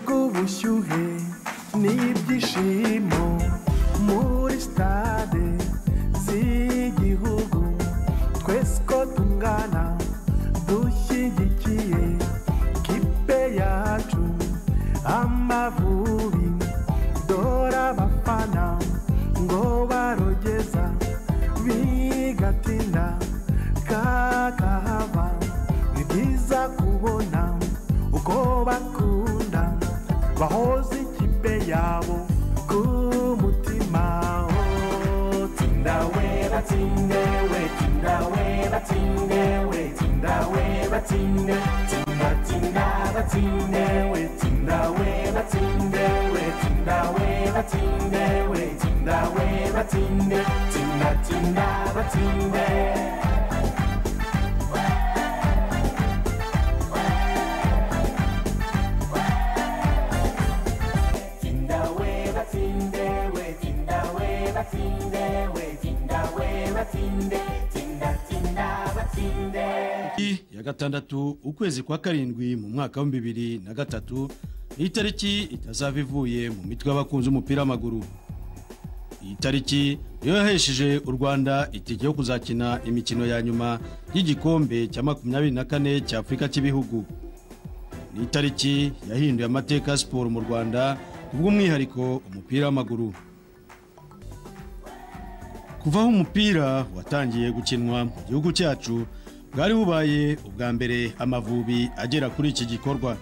ubushyuhe n'ibyishimo muri stade z'igihugu twese uko tungana dushyigikiye kipe yacu amavubi dore abafana ngo barogeza bigatinda kakahava ni byiza kubona uko bakunda bahoze ikipe yabo ku mutima oh, tsinda we batsinde we tsinda we batsinde we tsinda we batsinde tsinda tsinda batsinde we tsinda we batsinde we tsinda we batsinde we tsinda we batsinde tsinda tsinda batsinde tsinda we batsinde we tsinda we batsinde we tsinda we batsinde tsinda tsinda batsinde ya gatandatu ukwezi kwa karindwi mu mwaka w'ibihumbi bibiri na gatatu ni itariki itazaba ivuye mu mitwe y'abakunzi b'umupira w'amaguru iyi tariki niyo yahesheje u rwanda itike yo kuzakina imikino ya nyuma y'igikombe cya makumyabiri na kane cya afurika cy'ibihugu ni itariki yahinduye amateka ya siporo mu rwanda ku bw'umwihariko umupira w'amaguru kuva aho umupira watangiye gukinwa mu gihugu cyacu bwari bubaye ubwa mbere amavubi agera kuri iki gikorwa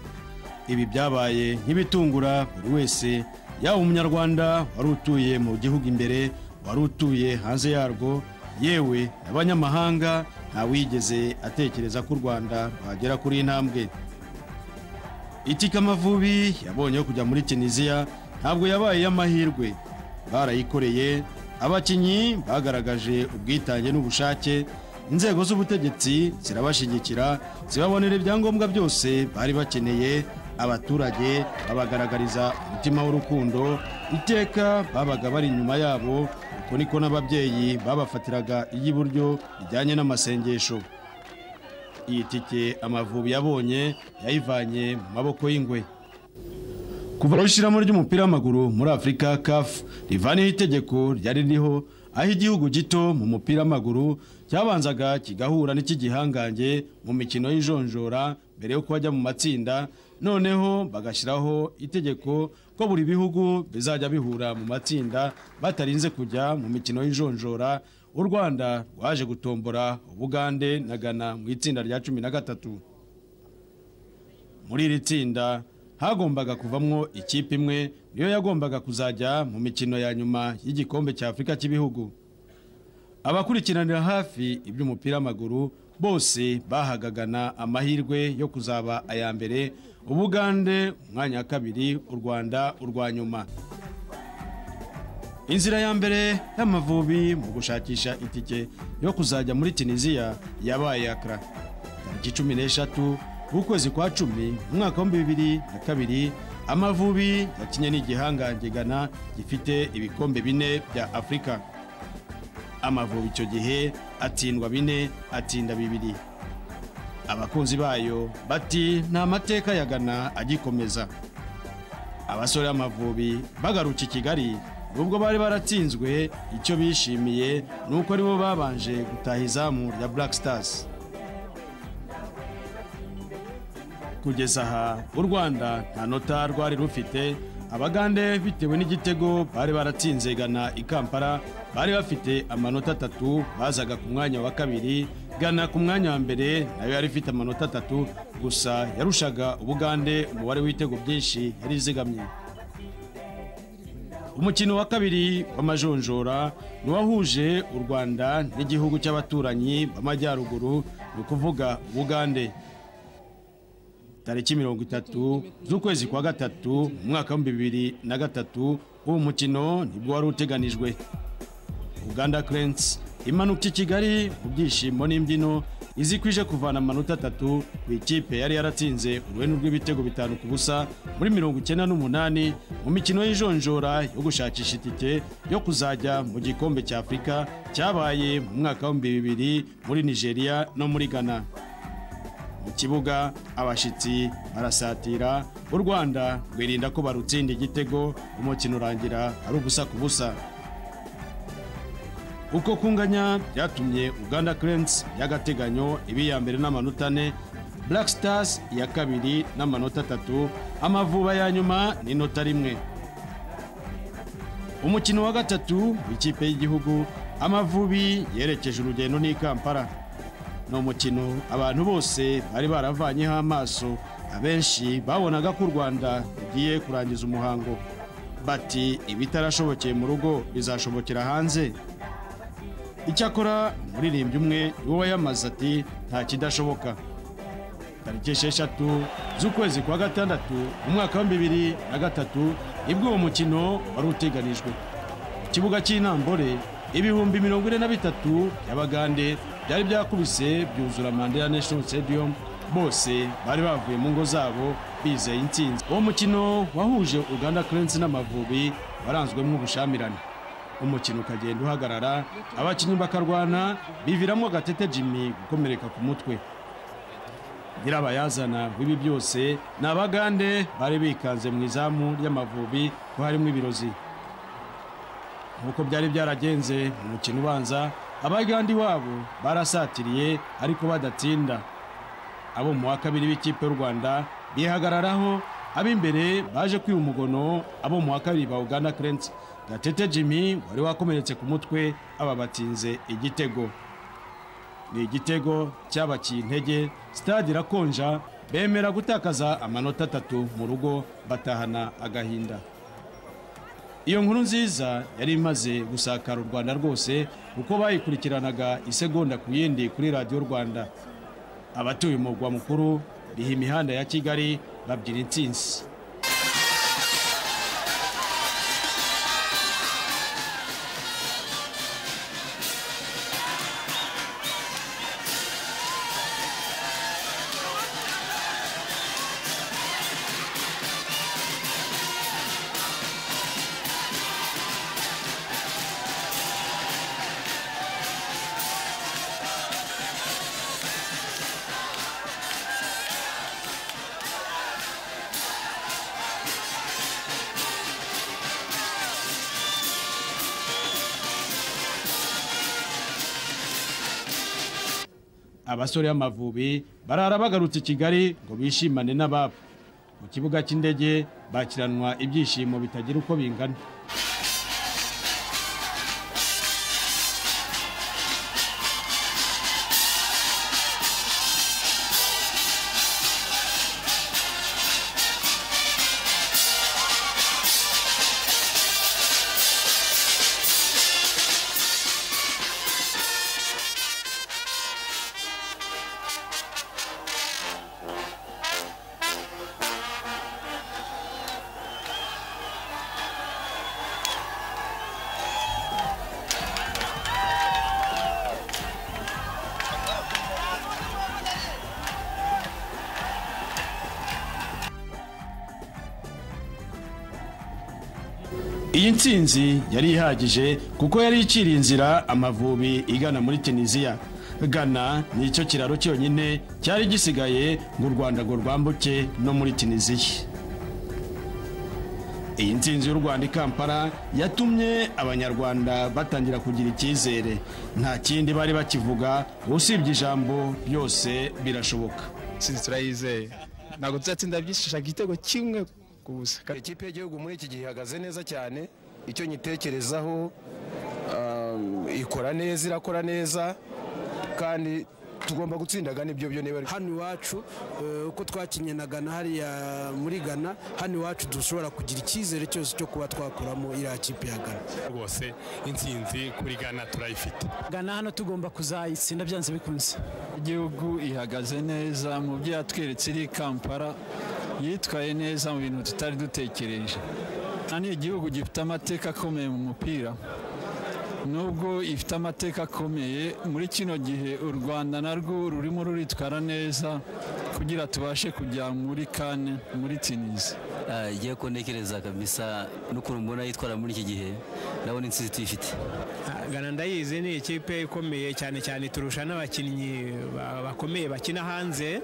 ibi byabaye nk'ibitungura buri wese yaba umunyarwanda wari utuye mu gihugu imbere wari utuye hanze yarwo yewe n'abanyamahanga ntawigeze atekereza ko u rwanda rwagera kuri iyi ntambwe itika amavubi yabonye yo kujya muri tunisiya ntabwo yabaye iy'amahirwe barayikoreye abakinnyi bagaragaje ubwitange n'ubushake inzego z'ubutegetsi zirabashyigikira zibabonera ibyangombwa byose bari bakeneye abaturage babagaragariza umutima w'urukundo iteka babaga bari inyuma yabo uko niko n'ababyeyi babafatiraga iy'iburyo rijyanye n'amasengesho iyi tike amavubi yabonye yayivanye mu maboko y'ingwe kuva ishyiramo ry'umupira w'amaguru muri afurika kafu rivaneho itegeko ryari ririho aho igihugu gito mu mupira w'amaguru cyabanzaga kigahura n'icy'igihangange mu mikino y'injonjora mbere yo kuba ajya mu matsinda noneho bagashyiraho itegeko ko buri bihugu bizajya bihura mu matsinda batarinze kujya mu mikino y'injonjora u rwanda rwaje gutombora ubugande na ghana mu itsinda rya cumi na gatatu muri iri tsinda hagombaga kuvamwo ikipe imwe niyo yagombaga kuzajya mu mikino ya nyuma y'igikombe cya afurika cy'ibihugu abakurikiranira hafi iby'umupira w'amaguru bose bahagagana amahirwe yo kuzaba aya mbere ubugande umwanya wa kabiri u rwanda urwa nyuma inzira ya mbere y'amavubi mu gushakisha itike yo kuzajya muri tunisiya yabaye akara tariki cumi n'eshatu ukwezi kwa cumi mu mwaka w'ibihumbi bibiri na kabiri amavubi yakinye n'igihangange Ghana gifite ibikombe bine bya afurika amavubi icyo gihe atsindwa bine atsinda bibiri abakunzi bayo bati nta mateka ya Ghana agikomeza abasore b'amavubi bagarutse i kigali nubwo bari baratsinzwe icyo bishimiye ni uko aribo babanje gutaha izamu rya Black Stars kugeza aha u rwanda nta nota rwari rufite abagande bitewe n'igitego bari baratsinze gana i kampala bari bafite amanota atatu bazaga ku mwanya wa kabiri gana ku mwanya wa mbere nayo yari ifite amanota atatu gusa yarushaga ubugande umubare w'ibitego byinshi yari izigamye umukino wa kabiri w'amajonjora ni uwahuje u rwanda n'igihugu cy'abaturanyi b'amajyaruguru ni ukuvuga ubugande tariki mirongo itatu z'ukwezi kwa gatatu mu mwaka w'ibihumbi bibiri na gatatu uwo mukino nibwo wari uteganijwe uganda kerensi imanuka i kigali mu byishimo n'imbyino izikwije kuvana amanota atatu ku ikipe yari yaratsinze uruhenu rw'ibitego bitanu ku busa muri mirongo icyenda n'umunani mu mikino y'ijonjora yo gushakisha itike yo kuzajya mu gikombe cya afurika cyabaye mu mwaka w'ibihumbi bibiri muri nigeria no muri ghana mu kibuga abashyitsi barasatira u rwanda rwirinda ko barutsinda igitego umukino urangira ari ubusa ku busa uko kunganya byatumye uganda Cranes y'agateganyo iba iya mbere n'amanota ane Black Stars iya kabiri n'amanota atatu amavuba ya nyuma n'inota rimwe umukino wa gatatu w'ikipe y'igihugu amavubi yerekeje urugendo n'i kampala ni umukino abantu bose bari baravanyeho amaso abenshi babonaga ko u rwanda rugiye kurangiza umuhango bati ibitarashobokeye mu rugo bizashobokera hanze icyakora umuririmbyi umwe ni wo wayamaze ati nta kidashoboka tariki esheshatu z'ukwezi kwa gatandatu umwaka wa bibiri na gatatu ibwo uwo mukino wari uteganijwe ku kibuga cy'intambore ibihumbi mirongo ine na bitatu by'abagande byari byakubise byuzura mandela national stadium bose bari bavuye mu ngo zabo bizeye intsinzi uwo mukino wahuje uganda cranes n'amavubi waranzwemo ubushyamirane umukino ukagenda uhagarara abakinnyi bakarwana biviramo gatete jimmy gukomereka ku mutwe nyirabayazana w'ibi byose ni abagande bari bikanze mu izamu ry'amavubi ko harimo ibirozi nk'uko byari byaragenze mu mukino ubanza abagande iwabo barasatiriye ariko badatsinda abo mu wa kabiri b'ikipe y'u rwanda bihagararaho ab'imbere baje kwiba umugono abo mu wa kabiri ba uganda kerensi gatete jimmy wari wakomeretse ku mutwe aba batsinze igitego ni igitego cyabakiye intege sitade irakonja bemera gutakaza amanota atatu mu rugo batahana agahinda iyo nkuru nziza yari imaze gusakara u rwanda rwose kuko bayikurikiranaga isegonda ku yindi kuri radiyo rwanda abatuye umurwa mukuru biha imihanda ya kigali babyina intsinzi abasore b'amavubi barara bagarutse i kigali ngo bishimane n'ababo mu kibuga cy'indege bakiranwa ibyishimo bitagira uko bingana iyi nsinzi yari ihagije kuko yari iciriye inzira amavubi igana muri tunisiya gana ni cyo kiraro cyonyine cyari gisigaye ngo u rwanda ngo rwambuke no muri tunisiya iyi nsinzi y'u rwanda i kampala yatumye abanyarwanda batangira kugira icyizere nta kindi bari bakivuga usibye ijambo byose birashoboka intsinzi turayizeye ntabwo tuzatsinda byishisha igitego kimwe ku busa ikipe y'igihugu muri iki gihe ihagaze neza cyane icyo nyitekerezaho um, ikora neza irakora neza kandi tugomba gutsindaga nibyo byo niba hano iwacu eh, uko twakinye na gana hariya muri gana hano iwacu dushobora kugira icyizere cyose cyo kuba twakuramo iriya kipe ya gana rwose intsinzi kuri gana turayifite gana hano tugomba kuzayitsinda byanze bikunze igihugu ihagaze neza mu byo yatweretse iri kampala yitwaye neza mu bintu tutari dutekereje hano igihugu gifite amateka akomeye mu mupira nubwo ifite amateka akomeye muri kino gihe u rwanda narwo rurimo ruritwara neza kugira tubashe kujya muri kane muri tinizi Ah, igihe ko ntekereza kabisa n'ukuntu mbona yitwara muri iki gihe ndabona intsinzi tuyifite gana ndayizi ni ikipe ikomeye cyane cyane iturusha n'abakinnyi ba- bakomeye bakina hanze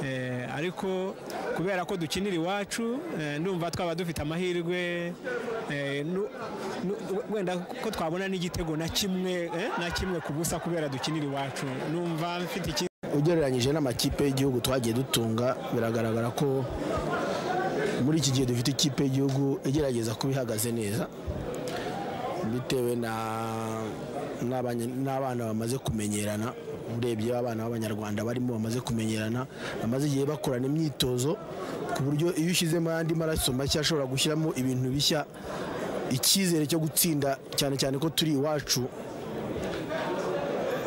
Eh, ariko kubera ko dukinira iwacu eh, ndumva twaba dufite amahirwe eh, nu- nu- wenda ko twabona n'igitego na kimwe eh, na kimwe ku busa kubera dukinira iwacu numva mfite iki ugereranyije n'amakipe y'igihugu twagiye dutunga biragaragara ko muri iki gihe dufite ikipe y'igihugu igerageza kuba ihagaze neza bitewe na- n'abanye- n'abana bamaze kumenyerana urebye abana b'abanyarwanda barimo bamaze kumenyerana bamaze igihe bakorana imyitozo ku buryo iyo ushyizemo andi maraso mashya ashobora gushyiramo ibintu bishya icyizere cyo gutsinda cyane cyane ko turi iwacu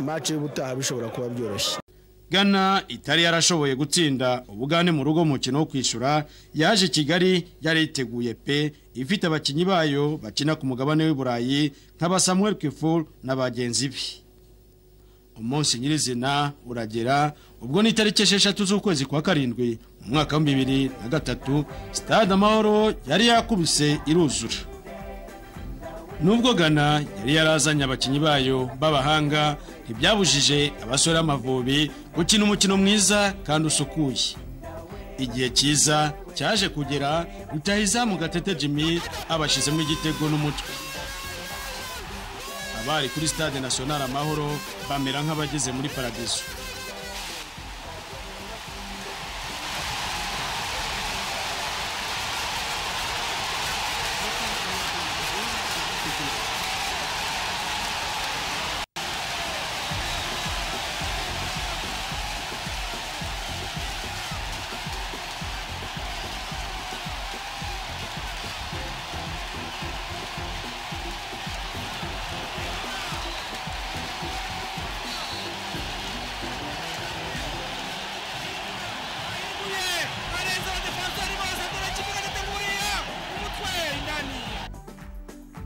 mace y'ubutaha bishobora kuba byoroshye Ghana itari yarashoboye gutsinda ubugande mu rugo umukino wo kwishyura yaje i Kigali yariteguye pe ifite abakinnyi bayo bakina ku mugabane w'i Burayi nk'aba Samuel Kifour na bagenzi be umunsi nyirizina uragera ubwo ni itariki esheshatu z'ukwezi kwa karindwi mu mwaka wa bibiri na gatatu stade amahoro yari yakubise iruzura Nubwo Ghana yari yarazanye abakinnyi bayo b'abahanga ntibyabujije abasore b'amavubi gukina umukino mwiza kandi usukuye igihe cyiza cyaje kugera rutahizamu gatete jimmy abashyizemo igitego n'umutwe abari kuri stade national amahoro bamera nk'abageze muri paradizo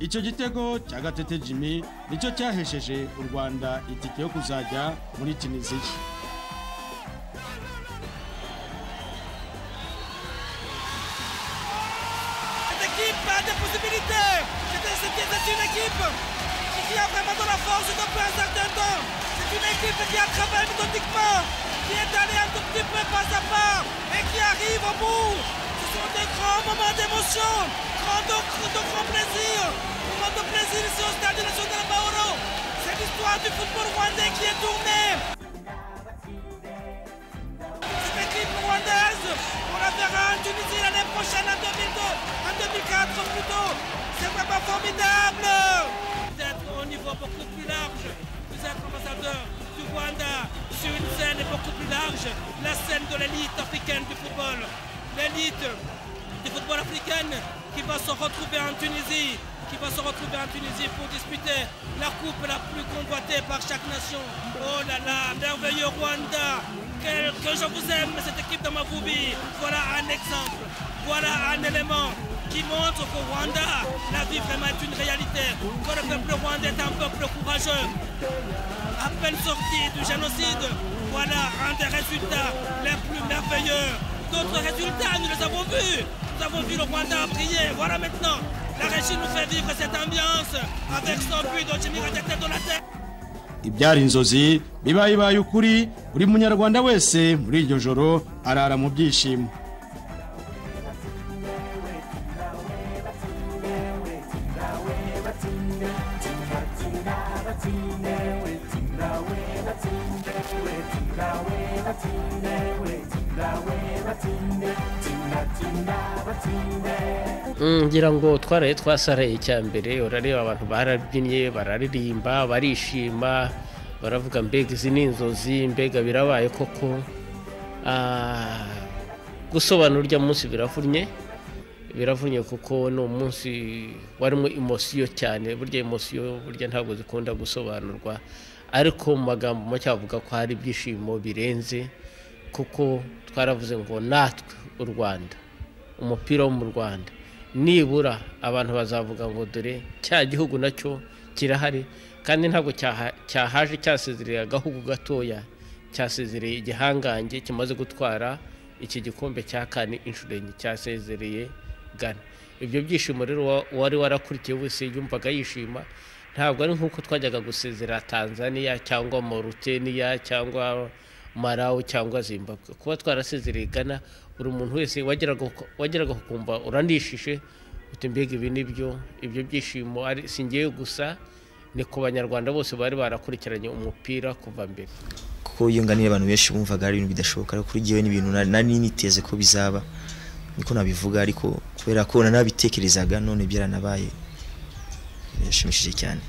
icyo gitego cya gatete jimmy nicyo cyahesheje u rwanda itike yo kuzajya muri tunisiya Cette équipe a des possibilités. C'est c'est- c'est une équipe qui a vraiment de la force depuis un certain temps. C'est une équipe qui a travaillé méthodiquement, qui est allée un tout petit peu pas à pas et qui arrive au bout. Ce sont des grands moments d'émotion, grands de, de grands plaisirs, moments de plaisir ici au stade national Baoro. C'est l'histoire du football rwandais qui est tournée. Cette équipe rwandaise, on la verra en Tunisie l'année prochaine en 2002, en 2004 plutôt. C'est vraiment formidable. Vous êtes au niveau beaucoup plus large. Vous êtes ambassadeur du Rwanda sur une scène beaucoup plus large, la scène de l'élite africaine du football. L'élite du football africaine qui va se retrouver en Tunisie, qui va se retrouver en Tunisie pour disputer la coupe la plus convoitée par chaque nation. Oh là là, merveilleux Rwanda, quel que je vous aime cette équipe de Mavoubi. Voilà un exemple, voilà un élément qui montre qu'au Rwanda, la vie vraiment est une réalité, que le peuple rwandais est un peuple courageux, à peine sorti du génocide. Voilà un des résultats les plus merveilleux. D'autres résultats, nous les avons vus. Nous avons vu le Rwanda briller. Voilà maintenant, la régie nous fait vivre cette ambiance avec son but de Jimmy Gatete de la tête. ibyari inzozi bibaye ibaye ukuri buri munyarwanda wese muri iryo joro arara mu byishimo Mm, ngira ngo twaraye twasaraye icya mbere urareba abantu barabyinnye bararirimba barishima baravuga mbega izi ni inzozi mbega birabaye koko Ah, gusobanura urya munsi biravunnye biravunnye kuko ni umunsi warimo imosiyo cyane burya imosiyo burya ntabwo zikunda gusobanurwa ariko mu magambo make avuga ko hari ibyishimo birenze kuko twaravuze ngo natwe u rwanda umupira wo mu rwanda nibura abantu bazavuga ngo dore cya gihugu nacyo kirahari kandi ntabwo cyaha- cyahaje cyasezereye agahugu gatoya cyasezereye igihangange kimaze gutwara iki gikombe cya kane inshuro enye cyasezereye gana ibyo byishimo rero uwa- uwari warakurikiye wese yumvaga yishima ntabwo ari nk'uko twajyaga gusezera tanzania cyangwa moruteniya cyangwa marawi cyangwa zimbabwe kuba twarasezereye gana buri muntu wese wageraga wageraga kumva uranishishe uti mbega ibi ni byo ibyo byishimo ari si ngewe gusa ni ku banyarwanda bose bari barakurikiranye umupira kuva mbere kuko iyo nganiye abantu benshi bumvaga ari ibintu bidashoboka ariko kuri jyewe ni ibintu nari nari niteze ko bizaba niko nabivuga ariko kubera ko nanabitekerezaga none byaranabaye birashimishije cyane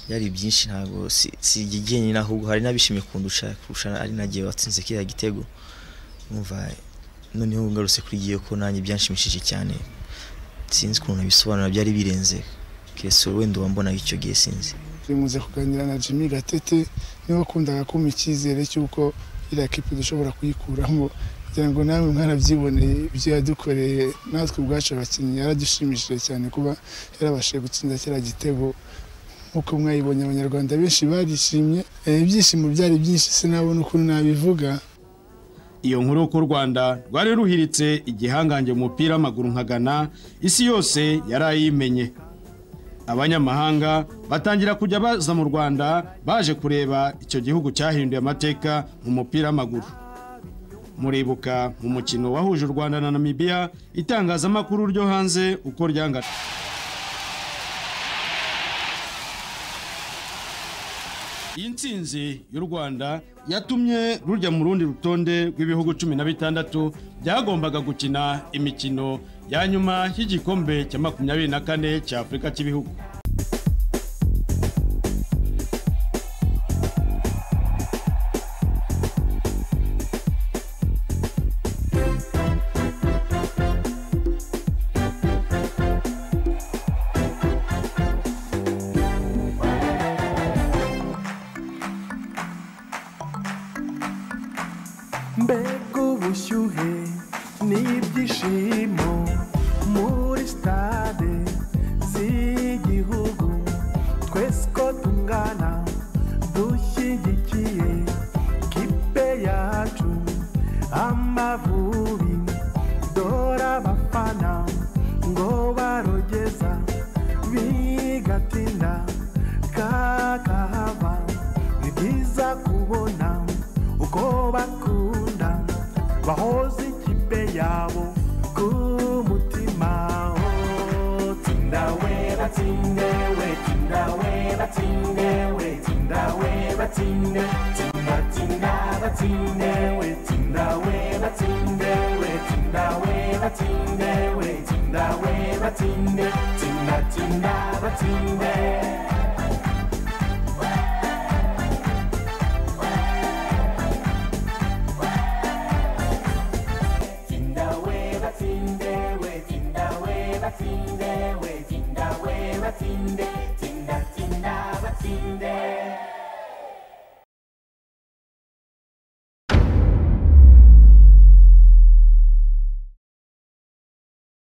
byari byinshi ntabwo si- si igihe nyine ahubwo hari n'abishimiye kundusha kurusha ari nagiye watsinze kiriya gitego numva noneho ngarutse kuri jyewe ko nanjye byanshimishije cyane sinzi ukuntu nabisobanura byari birenze keretse wenda wambonaga icyo gihe sinzi turimuze kuganira na Jimmy Gatete niwe wakundaga kumpa icyizere cy'uko iriya kipe dushobora kuyikuramo kugira ngo nawe mwarabyiboneye ibyo yadukoreye natwe ubwacu abakinnyi yaradushimishije cyane kuba yarabashije gutsinda kiriya gitego nk'uko mwayibonye abanyarwanda benshi barishimye Eh, ibyishimo byari byinshi sinabona ukuntu nabivuga iyo nkuru y'uko u rwanda rwari ruhiritse igihangange mu mupira w'amaguru nka Ghana isi yose yari ayimenye abanyamahanga batangira kujya baza mu rwanda baje kureba icyo gihugu cyahinduye amateka mu mupira w'amaguru muribuka mu mukino wahuje u rwanda na namibiya itangazamakuru ryo hanze uko ryangana iyi nsinzi y'u rwanda yatumye rujya mu rundi rutonde rw'ibihugu cumi na bitandatu byagombaga gukina imikino ya nyuma y'igikombe cya makumyabiri na kane cya afurika cy'ibihugu mbega ubushyuhe n'ibyishimo muri sitade z'igihugu twese ko tungana dushyigikiye kipe yacu amavubi dore abafana ngo barogeza bigatinda kakahava ni byiza kubona uko bakunda bahoze ikipe yabo ku mutima oh, tindawe batindewe tindawe batindewe tindawe batinde tinda tinda batindewe tindawe batindewe tindawe batindewe tindawe batinde tinda tinda batinde Tinda, tinda, tinda, tinda.